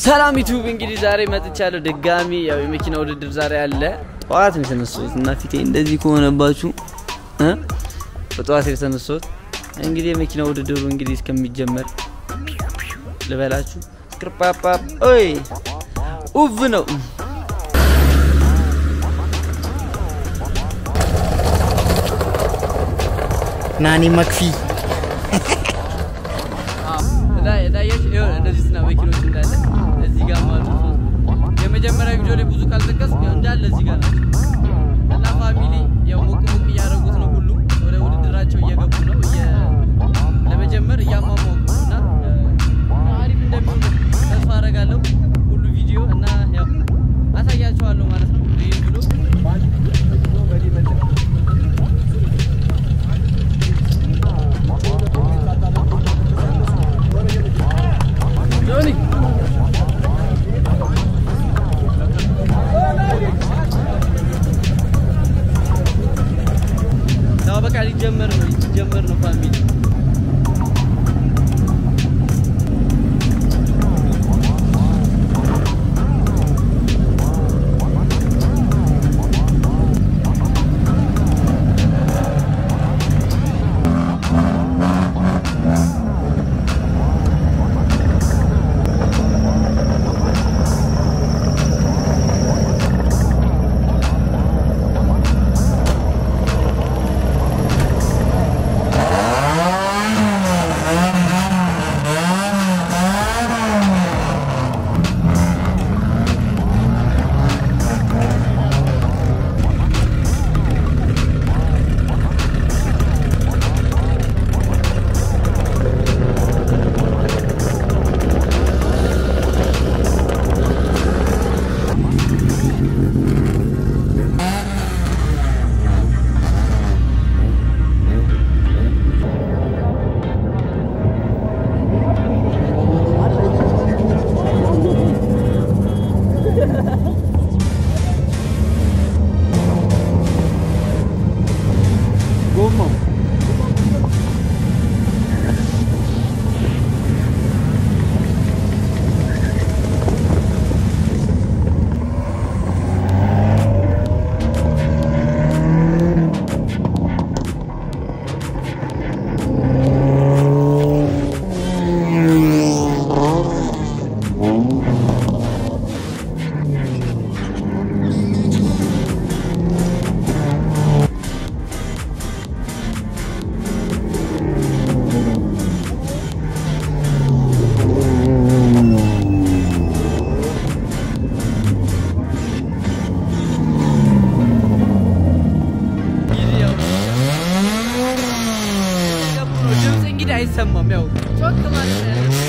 ሰላም ዩቲዩብ እንግዲህ ዛሬ መጥቻለሁ ድጋሚ። ያው የመኪና ውድድር ዛሬ አለ። ጠዋት ነው የተነሳሁት እና ፊቴ እንደዚህ ከሆነባችሁ እ በጠዋት የተነሳሁት እንግዲህ የመኪና ውድድሩ እንግዲህ እስከሚጀመር ልበላችሁ ቅርጳጳ ኦይ ኡቭ ነው። ናኒ መክፊ እንደዚህ ስና መኪኖች እንዳለ እዚህ ጋር ማለት ነው። የመጀመሪያ ቪዲዮ ላይ ብዙ ካልጠቀስ እንዳለ እዚህ ጋር ናቸው እና ፋሚሊ ያው ሞቅ ሞቅ እያደረጉት ነው። ሁሉ ወደ ውድድራቸው እየገቡ ነው። ለመጀመር እያሟሟቁ ነው እና አሪፍ እንደሚሆን ተስፋ አደርጋለሁ። ሁሉ ቪዲዮ እና ያው አሳያቸዋለሁ ማለት ነው። ይህ ብሎ ጆኒ ያው በቃ ሊጀመር ነው ሊጀመር ነው ፋሚሊ ጎማው ድምፅ እንግዲህ አይሰማም። ያው ጮክ ማለት ነው ያለው።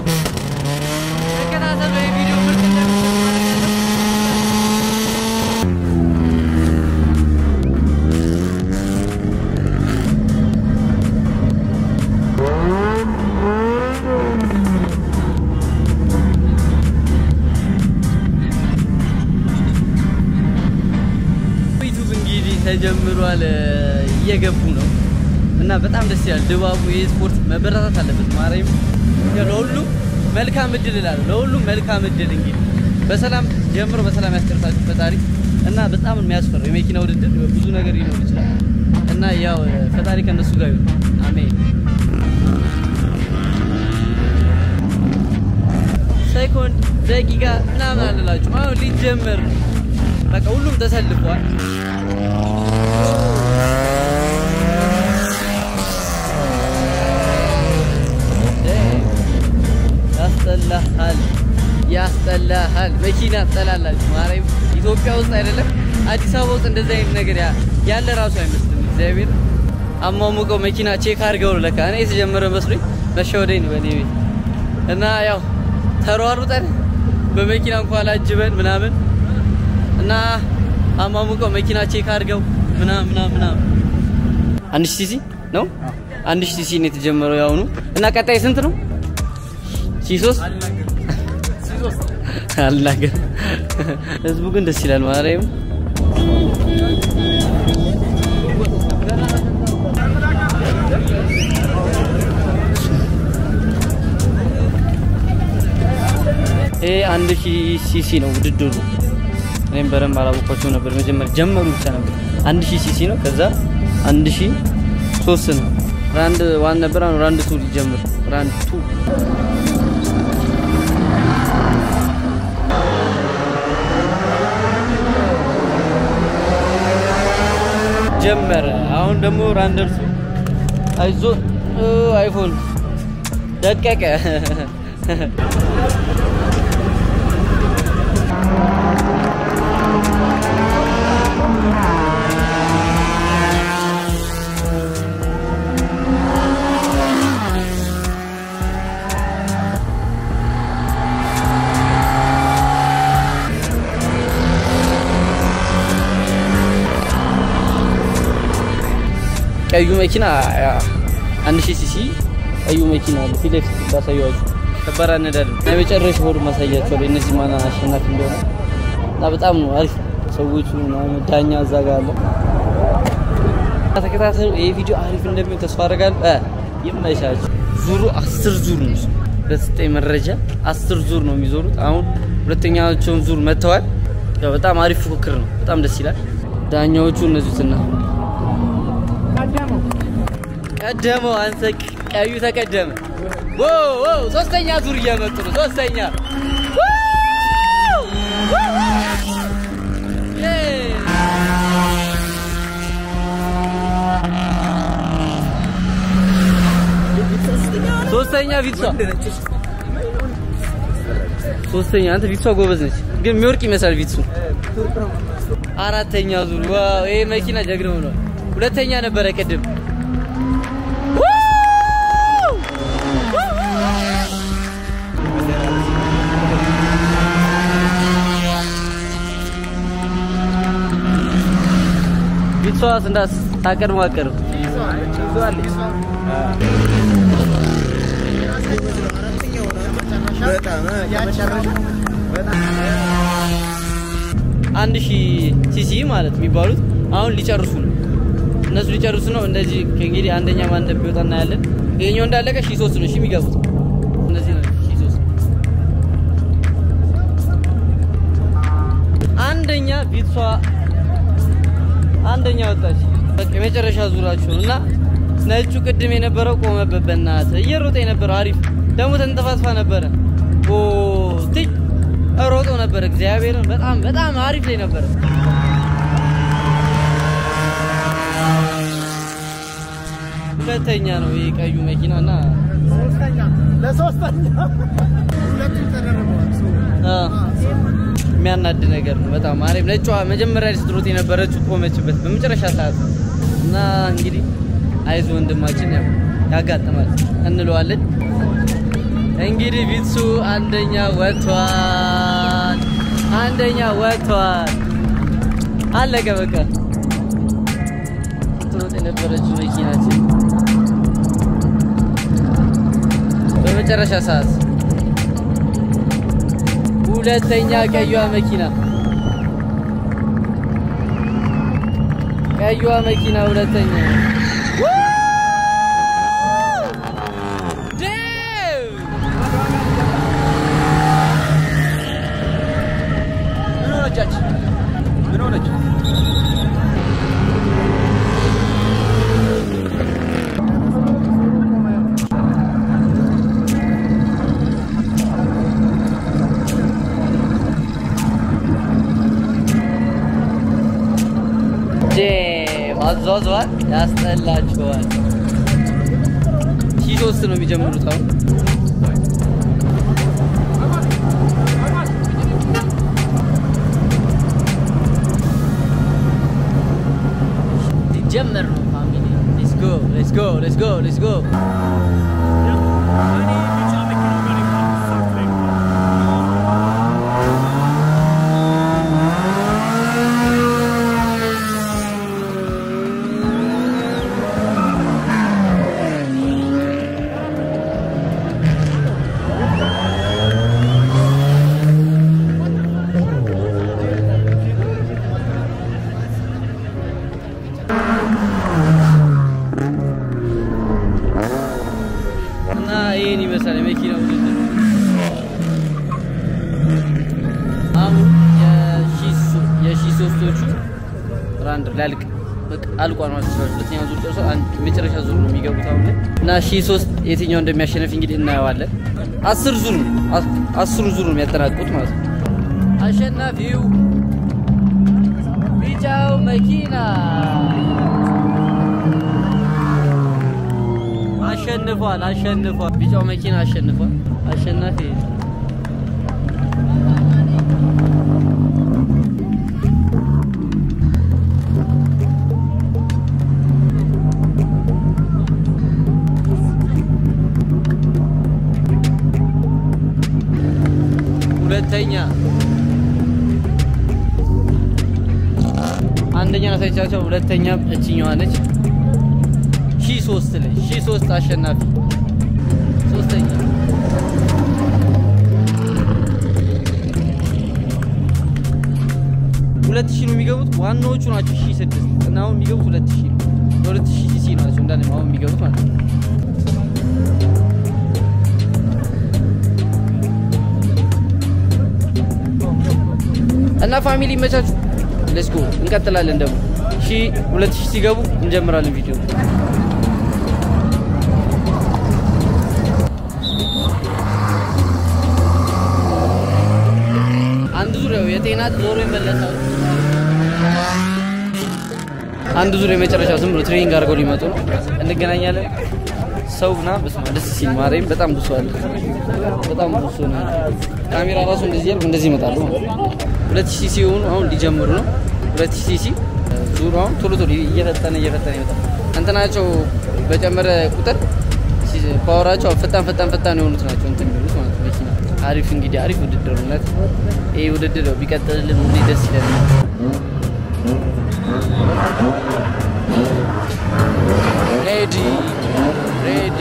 ተከታተሉ። የቪዲዮ ምርጥ እንደሚሆን ዩቱብ እንግዲህ ተጀምሯል። እየገቡ ነው እና በጣም ደስ ይላል ድባቡ። ይህ ስፖርት መበረታት አለበት። ማርያም ለሁሉም መልካም እድል እላለሁ። ለሁሉም መልካም እድል እንግዲህ በሰላም ጀምሮ በሰላም ያስጨርሳችሁ ፈጣሪ እና በጣም የሚያስፈራው የመኪና ውድድር ብዙ ነገር ሊኖር ይችላል እና ያው ፈጣሪ ከነሱ ጋር ይሁን። አሜን። ሴኮንድ ደቂቃ ምናምን አልላችሁም። አሁን ሊጀመር ነው። በቃ ሁሉም ተሰልፏል። ያስጠላሃል፣ ያስጠላሃል። መኪና ትጠላላችሁ። ማርያም ኢትዮጵያ ውስጥ አይደለም አዲስ አበባ ውስጥ እንደዚህ አይነት ነገር ያ- ያለ ራሱ አይመስልም። እግዚአብሔር አሟሙቀው መኪና ቼክ አድርገው ነው ለካ። እኔ የተጀመረ መስሎኝ መሸወደኝ ነው በእኔ ቤት እና ያው ተሯሩጠን በመኪና እንኳን አጅበን ምናምን እና አሟሙቀው መኪና ቼክ አድርገው ምናምን ምናምን ምናምን አንድ ሺህ ሲሲ ነው አንድ ሺህ ሲሲ ነው የተጀመረው ያሁኑ እና ቀጣይ ስንት ነው? ሺህ ሶስት አልናገር ህዝቡ ግን ደስ ይላል ማርያም ይሄ አንድ ሺህ ሲሲ ነው ውድድሩ። እኔም በደንብ አላወኳቸው ነበር። መጀመሪያ ጀመሩ ብቻ ነበር። አንድ ሺህ ሲሲ ነው። ከዛ አንድ ሺህ ሶስት ነው። ራንድ ዋን ነበር። አሁን ራንድ ቱ ሊጀምር ራንድ ቱ ጀመረ። አሁን ደግሞ ራንደርሱ አይዞ አይፎን ደቀቀ። ቀዩ መኪና አንድ ሺህ ሲሲ ቀዩ መኪና አለ ፊት ለፊት ባሳየዋችሁ ከባድ አነዳድም የመጨረሻ ሆዱ ማሳያቸዋለሁ እነዚህ ማን አሸናፊ እንደሆነ እና በጣም ነው አሪፍ ሰዎቹ ምናምን ዳኛ እዛ ጋር አለ ተከታተሉ ይህ ቪዲዮ አሪፍ እንደሚሆን ተስፋ አደርጋለሁ እ ይመቻችሁ ዙሩ አስር ዙር ነው በስጠኝ መረጃ አስር ዙር ነው የሚዞሩት አሁን ሁለተኛቸውን ዙር መጥተዋል ያው በጣም አሪፍ ፉክክር ነው በጣም ደስ ይላል ዳኛዎቹ እነዚህትና ቀደመው አንተ ቀዩ ተቀደመ። ዎ ዎ ሶስተኛ ዙር እየመጡ ነው። ሶስተኛ ሶስተኛ ቪትሷ ሶስተኛ አንተ ቪትሷ ጎበዝ ነች፣ ግን የሚወርቅ ይመስላል ቪትሱ። አራተኛ ዙር ዋው! ይሄ መኪና ጀግና ሆኗል። ሁለተኛ ነበረ ቅድም ቢትሷስ እንዳስ ታቀድሞ አቀርብ አንድ ሺህ ሲሲ ማለት የሚባሉት አሁን ሊጨርሱ ነው። እነሱ ሊጨርሱ ነው። እንደዚህ ከእንግዲህ አንደኛ ማን እንደሚወጣ እናያለን። ይሄኛው እንዳለቀ ሺህ ሶስት ነው ሺህ የሚገቡት እነዚህ ነው ሺህ ሶስት አንደኛ ቢትሷ አንደኛ ወጣች። በቃ የመጨረሻ ዙራችሁ እና ነጩ ቅድም የነበረው ቆመበት። በእናትህ እየሮጠ የነበረው አሪፍ ደግሞ ተንጠፋጥፋ ነበረ። ኦ ትይ ሮጦ ነበር። እግዚአብሔርን በጣም በጣም አሪፍ ላይ ነበረ። ሁለተኛ ነው ይሄ ቀዩ መኪና እና የሚያናድ ነገር ነው በጣም አሪፍ። ነጯ መጀመሪያ ስትሮጥ የነበረችው ቆመችበት በመጨረሻ ሰዓት እና እንግዲህ አይዞ ወንድማችን ያው ያጋጥማል እንለዋለን። እንግዲህ ቢትሱ አንደኛ ወጥቷል፣ አንደኛ ወጥቷል። አለቀ በቃ ስትሮጥ የነበረችው መኪናችን በመጨረሻ ሰዓት ሁለተኛ ቀዩዋ መኪና ቀዩዋ መኪና ሁለተኛ ምን ሆነች? አዟዟል ያስጠላችኋል። ሺህ ሶስት ነው የሚጀምሩት አሁን ሊጀመር ነው ፋሚሊ። ሌትስ ጎ ሌትስ ጎ ሌትስ ጎ ሌትስ ጎ እና ይህን ይመስላል የመኪና ውድድር። አንድ ላልቅ በቃ አልቋል ማለት ነው። ሁለተኛ ዙር ደርሶ አንድ መጨረሻ ዙር ነው የሚገቡት አሁን ላይ እና ሺህ ሶስት የትኛው እንደሚያሸንፍ እንግዲህ እናየዋለን። አስር ዙር ነው አስ- አስሩ ዙር ነው የሚያጠናቅቁት ማለት ነው። አሸናፊው ቢጫው መኪና አሸንፏል። አሸንፏል። ቢጫው መኪና አሸንፏል። አሸናፊ ሁለተኛ አንደኛ ናታቻቸው ሁለተኛ እችኛዋ ነች። ሺ ሶስት ላይ ሺ ሶስት አሸናፊ ሶስተኛ ሁለት ሺህ ነው የሚገቡት። ዋናዎቹ ናቸው ሺ ስድስት እና አሁን የሚገቡት ሁለት ሺህ ነው። የሁለት ሺህ ሲሲ ናቸው እንዳለ አሁን የሚገቡት ማለት ነው። እና ፋሚሊ ይመቻችሁ። ሌትስ ጎ እንቀጥላለን። ደግሞ ሺ ሁለት ሺህ ሲገቡ እንጀምራለን ቪዲዮ አንድ ዙሪያው የጤና ዞሮ ይመለሳሉ። አንድ ዙር የመጨረሻው ዝም ብሎ ትሬኒንግ አድርገው ሊመጡ ነው። እንገናኛለን። ሰው ና በስመ አብ ደስ ሲል ማርያም በጣም ብሶ አለ። በጣም ብሶ ነው። ካሜራ ራሱ እንደዚህ ያልኩ እንደዚህ ይመጣሉ። ሁለት ሺህ ሲሆኑ አሁን ሊጀምሩ ነው። ሁለት ሺህ ሲ ዙሩ አሁን ቶሎ ቶሎ እየፈጠነ እየፈጠነ ይመጣል። እንትናቸው በጨመረ ቁጥር ሲ- ፓወራቸው ፈጣን ፈጣን ፈጣን የሆኑት ናቸው እንትን የሚሉት ማለት ነው። መኪና አሪፍ እንግዲህ አሪፍ ውድድር ነው። እውነት ይህ ውድድር ነው ቢቀጥልልን ሁሌ ደስ ይለናል። ሬዲ ሬዲ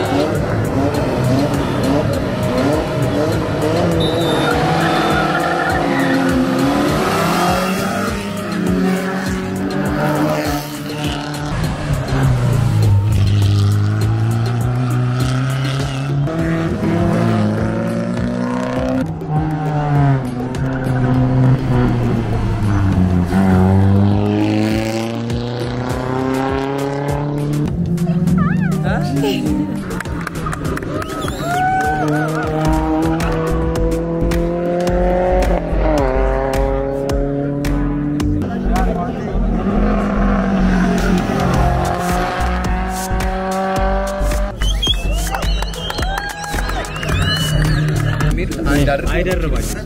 አይደርባቸው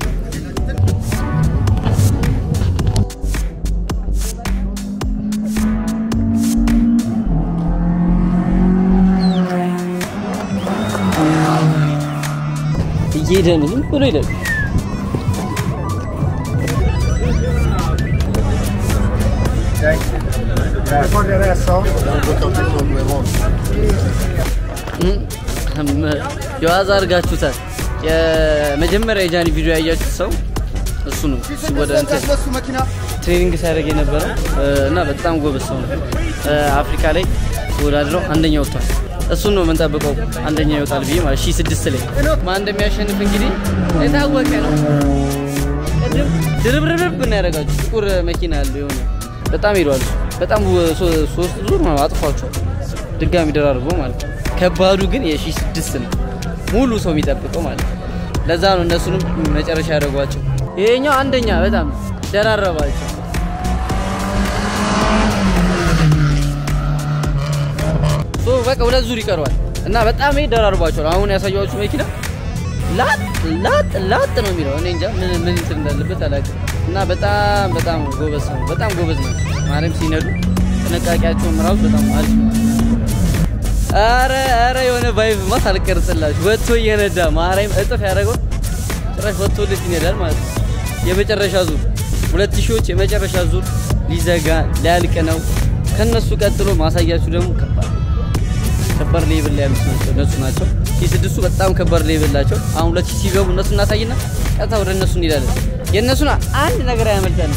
እየሄደ ነው። ዝም ብሎ ይሄዳል። የዋዛ አድርጋችሁታል። የመጀመሪያ የጃኒ ቪዲዮ ያያችሁት ሰው እሱ ነው። እሱ ወደ እንትን ትሬኒንግ ሲያደርግ የነበረ እና በጣም ጎበዝ ሰው ነው። አፍሪካ ላይ ተወዳድረው አንደኛ ወጥቷል። እሱን ነው የምንጠብቀው አንደኛ ይወጣል ብዬ ማለት ሺህ ስድስት ላይ ማን እንደሚያሸንፍ እንግዲህ የታወቀ ነው። ቅድም ድርብርብርብ ነው ያደረጋችሁ። ጥቁር መኪና ያለው የሆነ በጣም ሄዷል። እሱ። በጣም ሶ- ሶስት ዙር ነው አጥፏቸዋል። ድጋሚ ደራርቦ ማለት ነው። ከባዱ ግን የሺህ ስድስት ነው ሙሉ ሰው የሚጠብቀው ማለት ነው። ለዛ ነው እነሱንም መጨረሻ ያደረጓቸው። ይሄኛው አንደኛ በጣም ደራረባቸው። ሶ በቃ ሁለት ዙር ይቀረዋል እና በጣም ይሄ ደራርባቸዋል። አሁን ያሳየኋችሁ መኪና ላጥ ላጥ ላጥ ነው የሚለው። እኔ እንጃ ምን ምን እንትን እንዳለበት አላውቅም። እና በጣም በጣም ጎበዝ ነው። በጣም ጎበዝ ነው። ማርያም ሲነዱ ጥንቃቄያቸውም ራሱ በጣም አሪፍ ነው። አረ አረ የሆነ ቫይብ ማ አልቀርጽላችሁ ወጥቶ እየነዳ ማርያም እጥፍ ያደረገው ጭራሽ ወጥቶለት ይነዳል ማለት ነው። የመጨረሻ ዙር ሁለት ሺዎች የመጨረሻ ዙር ሊዘጋ ሊያልቅ ነው። ከነሱ ቀጥሎ ማሳያችሁ ደግሞ ከባድ ከባድ ሌብል ላይ ያሉት ናቸው እነሱ ናቸው። ሺህ ስድስቱ በጣም ከባድ ሌብል ናቸው። አሁን ሁለት ሺህ ሲገቡ እነሱ እናሳይና ቀጥታ ወደ እነሱ እንሄዳለን። የእነሱን አንድ ነገር አያመልጠንም።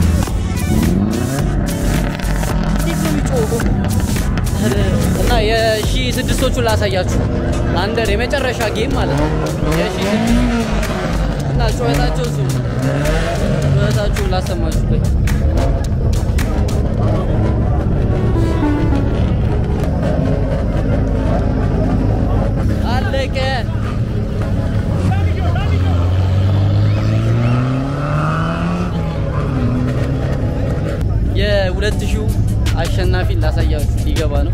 እንዴት ነው የሚጮኸው? እና የሺህ ስድስቶቹን ላሳያችሁ አንደር የመጨረሻ ጌም ማለት ነው። የሺህ ስድስት እና ጩኸታቸው እሱ ጩኸታችሁን ላሰማችሁ ቆይ አለቀ። የሁለት ሺው አሸናፊ ላሳያችሁ ሊገባ ነው።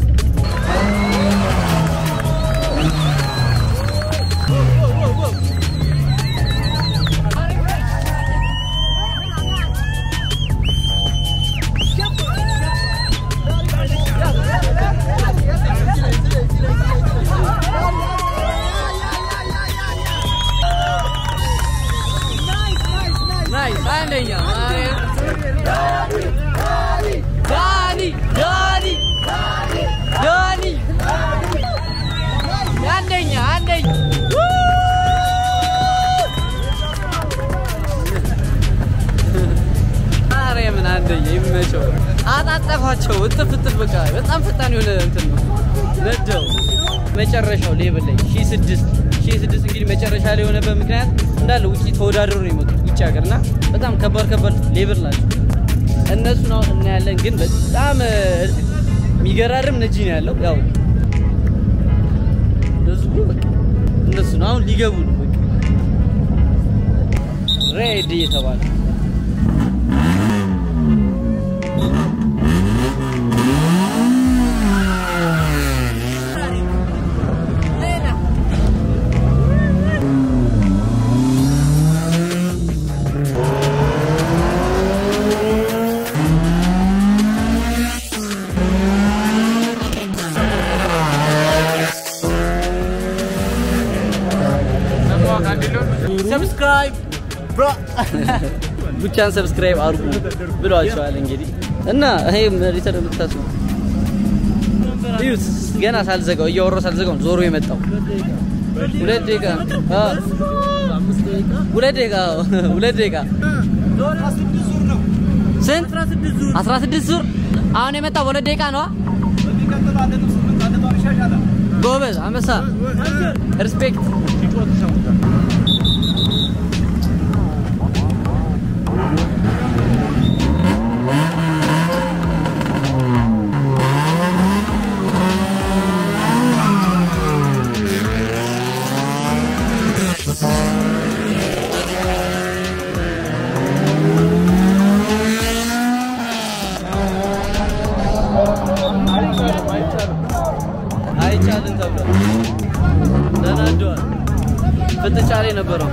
ናይስ አንደኛ ዳኒ ዳኒ ዳኒ አንደኛ አንደኛ ማርያምን አንደኛ ይመቸው። አጣጠፋቸው እጥፍ እጥፍ በቃ በጣም ፈጣን የሆነ እንትን ነው ነደው መጨረሻው ሌብል ላይ ሺህ ስድስት ሺህ ስድስት እንግዲህ መጨረሻ ላይ የሆነበት ምክንያት እንዳለ ውጭ ተወዳድሮ ነው የመጡት ውጭ ሀገር እና በጣም ከባድ ከባድ ሌብል ናቸው። እነሱን አሁን እናያለን። ግን በጣም የሚገራርም ነጂ ነው ያለው። ያው ህዝቡ በቃ እነሱ ነው አሁን ሊገቡ ነው በቃ ሬድ እየተባለ ሰብስክራይብ ብሮ ብቻን ሰብስክራይብ አድርጉ ብሏቸዋል። እንግዲህ እና ይሄ ሪተር የምታስቡ እዩት። ገና ሳልዘጋው እያወራሁ ሳልዘጋው ነው ዞሮ የመጣው ሁለት ደቂቃ አ ሁለት ደቂቃ አዎ፣ ሁለት ደቂቃ ስንት 16 ዙር አሁን የመጣው በሁለት ደቂቃ ነው። ጎበዝ አንበሳ ሪስፔክት አይቻልም ተብሏል። ተናደዋል። ፍጥጫ ላይ ነበረው።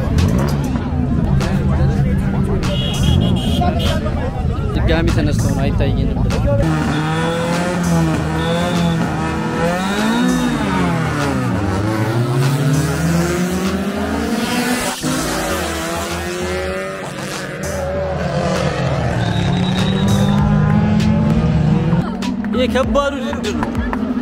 ድጋሚ ተነስተው ነው አይታየንም ብለው ይህ ከባዱ ውድድር ነው።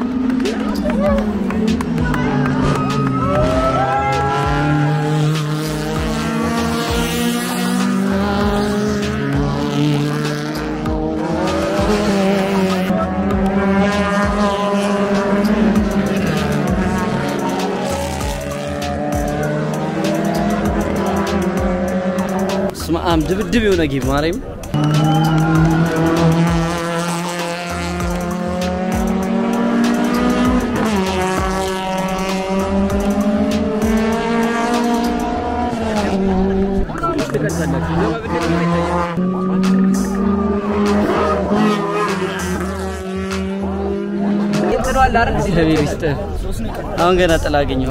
ስማ አም ድብድብ የሆነ ጌም ማርያም እግዚአብሔር ይስጥህ። አሁን ገና ጥላ አገኘሁ።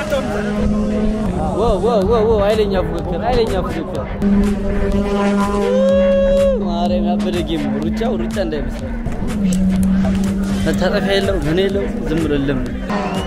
ዋው ዋው ዋው! ኃይለኛ ፉክክር ኃይለኛ ፉክክር ጌም ነው። ሩጫው ሩጫ እንዳይመስላል። መታጠፊያ የለው ምን የለው ዝም ብሎ ልም ነው።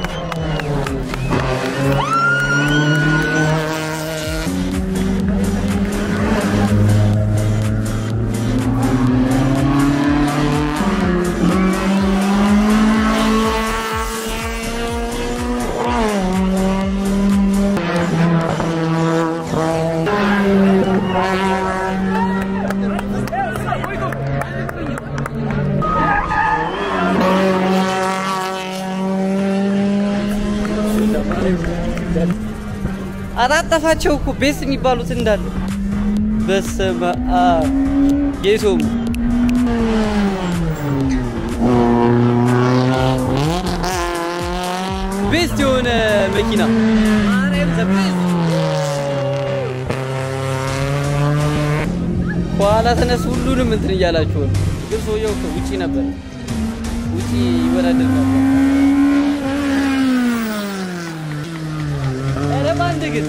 አጣጠፋቸው እኮ ቤስ የሚባሉት እንዳለ በስመ አብ ጌቶም ቤስት የሆነ መኪና ማርያም ዘ ቤስት። ከኋላ ተነሱ ሁሉንም እንትን እያላችሁ ነው። ግን ሰውየው እኮ ውጪ ነበር፣ ውጪ ይወዳደር ነበር። ኧረ በአንድ ግን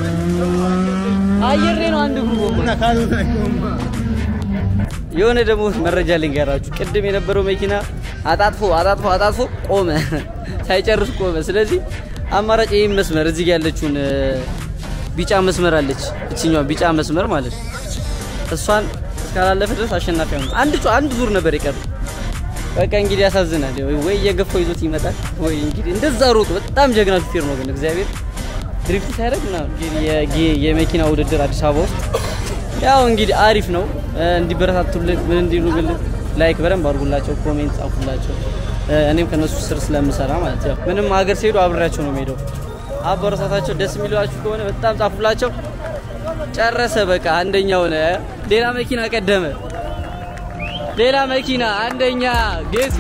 አየር ላይ ነው አንድ እግሩ ጎማ። የሆነ ደግሞ መረጃ ልንገራችሁ። ቅድም የነበረው መኪና አጣጥፎ አጣጥፎ አጣጥፎ ቆመ፣ ሳይጨርስ ቆመ። ስለዚህ አማራጭ ይህን መስመር እዚህ ጋ ያለችውን እ፣ ቢጫ መስመር አለች፣ እችኛዋ ቢጫ መስመር ማለት ነው። እሷን እስካላለፈ ድረስ አሸናፊ ሆነ። አንድ ጩ- አንድ ዙር ነበር የቀረ። በቃ እንግዲህ ያሳዝናል። ወይ እየገፋው ይዞት ይመጣል ወይ እንግዲህ እንደዛ ሮጦ። በጣም ጀግና ሹፌር ነው ግን እግዚአብሔር ድሪፍት ሲያደርግ ምናምን እንግዲህ የጌ- የመኪና ውድድር አዲስ አበባ ውስጥ ያው እንግዲህ አሪፍ ነው። እ፣ እንዲበረታቱልን ምን እንዲሉልን ላይክ በደንብ አድርጉላቸው፣ ኮሜንት ጻፉላቸው። እ፣ እኔም ከነሱ ስር ስለምሰራ ማለት ያው ምንም ሀገር ሲሄዱ አብሬያቸው ነው የምሄደው። አበረታታቸው። ደስ የሚሏችሁ ከሆነ በጣም ጻፉላቸው። ጨረሰ በቃ አንደኛ ሆነ። ሌላ መኪና ቀደመ። ሌላ መኪና አንደኛ ጌቶ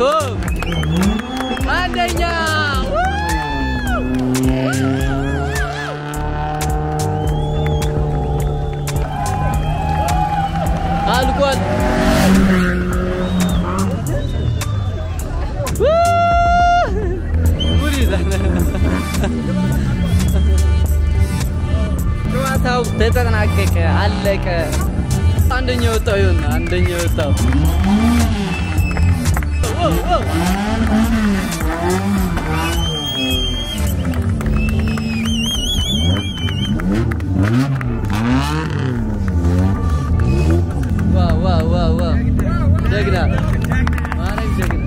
አንደኛ አልቋል። ጉድ ይዛል። ጨዋታው ተጠናቀቀ፣ አለቀ። አንደኛ የወጣው ይሁን አንደኛ የወጣው ዋው ዋው ዋው ዋው ዋው ዋው ጀግና ማረግ ጀግና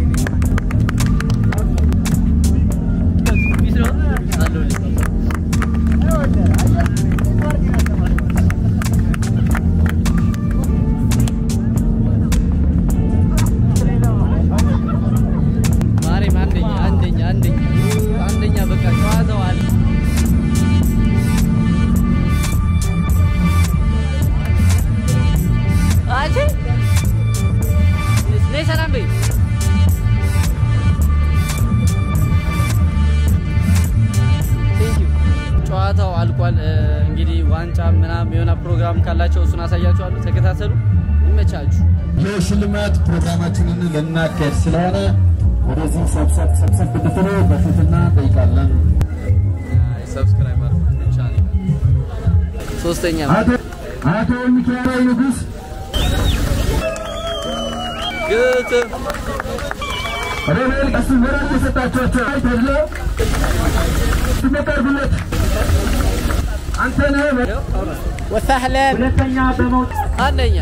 ቢስሮ አለሁልህ ማርያም አንደኛ አንደኛ አንደኛ አንደኛ በቃ ጨዋታው አለ አንቺ ነይ ሰላም በይ። Thank you። ጨዋታው አልቋል። እ፣ እንግዲህ ዋንጫ ምናምን የሆነ ፕሮግራም ካላቸው እሱን አሳያችኋለሁ። ተከታተሉ። ይመቻችሁ። የሽልማት ፕሮግራማችንን ልናካሄድ ስለሆነ ወደዚህ ሰብሰብ ሰብሰብ እንድትሉ በትህትና እንጠይቃለን። ሰብስክራይብ ማድረግ ብቻ ነው። ሶስተኛ አቶ አቶ ሚካኤል ንጉስ ግጥም ሮቤል ቀስ ወራት የሰጣቸዋቸው ተብሎ ትመቀርብለት አንተ ነህ ወሳህለን ሁለተኛ በመውጣት አንደኛ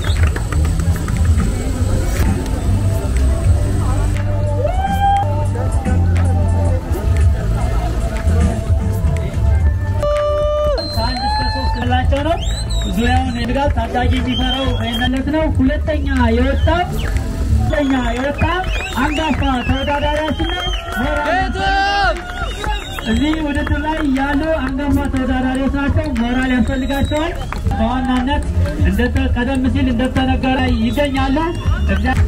ከአንድ እስከ ሶስት ብላቸው ነው። ዙሪያውን ይድጋል። ታዳጊ የሚፈራው በይነለት ነው። ሁለተኛ የወጣው ሁለተኛ የወጣ አንጋፋ ተወዳዳሪያችን ነው። ሞራል ግጥም እዚህ ውድድር ላይ ያሉ አንጋፋ ተወዳዳሪዎች ናቸው። ሞራል ያስፈልጋቸዋል። በዋናነት እንደተ- ቀደም ሲል እንደተነገረ ይገኛሉ። እግዚአ-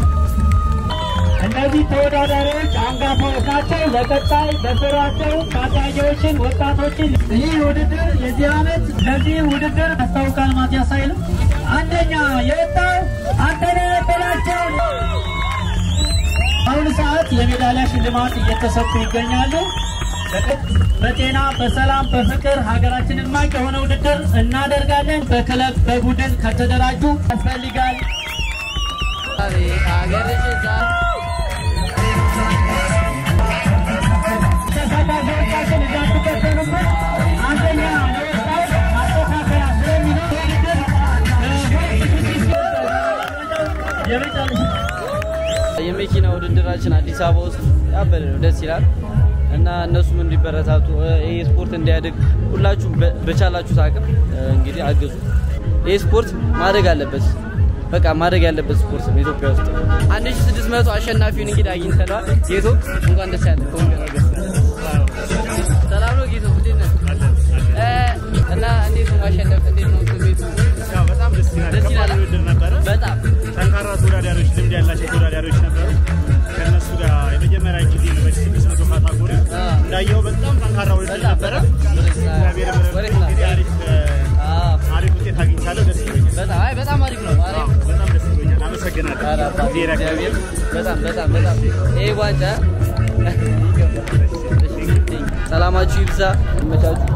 እነዚህ ተወዳዳሪዎች አንጋፋዎች ናቸው። ለቀጣይ በስራቸው ታዳጊዎችን፣ ወጣቶችን ይህ ውድድር የዚህ ዓመት ለዚህ ውድድር ያስታውቃል። ማቲያስ ኃይሉ አንደኛ የወጣው አንተነህ በላቸው። በአሁኑ ሰዓት የሜዳሊያ ሽልማት እየተሰጡ ይገኛሉ። በጤና በሰላም በፍቅር ሀገራችንን ማቅ የሆነ ውድድር እናደርጋለን። በክለብ በቡድን ከተደራጁ ያስፈልጋል። አቤት ሀገርሽ እዛ ተሳታፊዎቻችን እንዳትከተሉበት አንደኛ ለወጣው ማስተካከያ ስለሚኖር ውድድር የመጨረሻ የመኪና ውድድራችን አዲስ አበባ ውስጥ ያበደ ነው፣ ደስ ይላል እና እነሱም እንዲበረታቱ ይህ ስፖርት እንዲያድግ ሁላችሁም በ- በቻላችሁት አቅም እ፣ እንግዲህ አግዙ። ይህ ስፖርት ማደግ አለበት። በቃ ማደግ ያለበት ስፖርት ነው ኢትዮጵያ ውስጥ። 1600 አሸናፊውን እንግዲህ አግኝተነዋል። ጌቶ እንኳን ደስ ያለ ሰላም ነው ጌቶ፣ እንዴት ነህ? እ፣ እና እንዴት ነው ማሸነፍ? እንዴት ነው ስሜቱ? ያው በጣም ደስ ይላል። ደስ ከባድ ይላል። ውድድር ነበረ። በጣም ጠንካራ ተወዳዳሪዎች፣ ልምድ ያላቸው ተወዳዳሪዎች ነበሩ። ከእነሱ ጋር የመጀመሪያ ጊዜ በስድስት መቶ ካታጎሪ አ። እንዳየው በጣም ጠንካራ ውድድር ነበረ። እግዚአብሔር ወዴት ምሕረት ነው? እንግዲህ አሪፍ እ፣ አዎ፣ አሪፍ ውጤት አግኝቻለሁ። ደስ ይለኛል። በጣም አይ በጣም አሪፍ ነው። አዎ፣ አሪፍ በጣም ደስ ይለኛል። አመሰግናለሁ። ኧረ አባቴ እግዚአብሔር እግዚአብሔር ያክብርልኝ። በጣም በጣም በጣም ይሄ ዋንጫ ሰላማችሁ ይብዛ፣ ይመቻችሁ።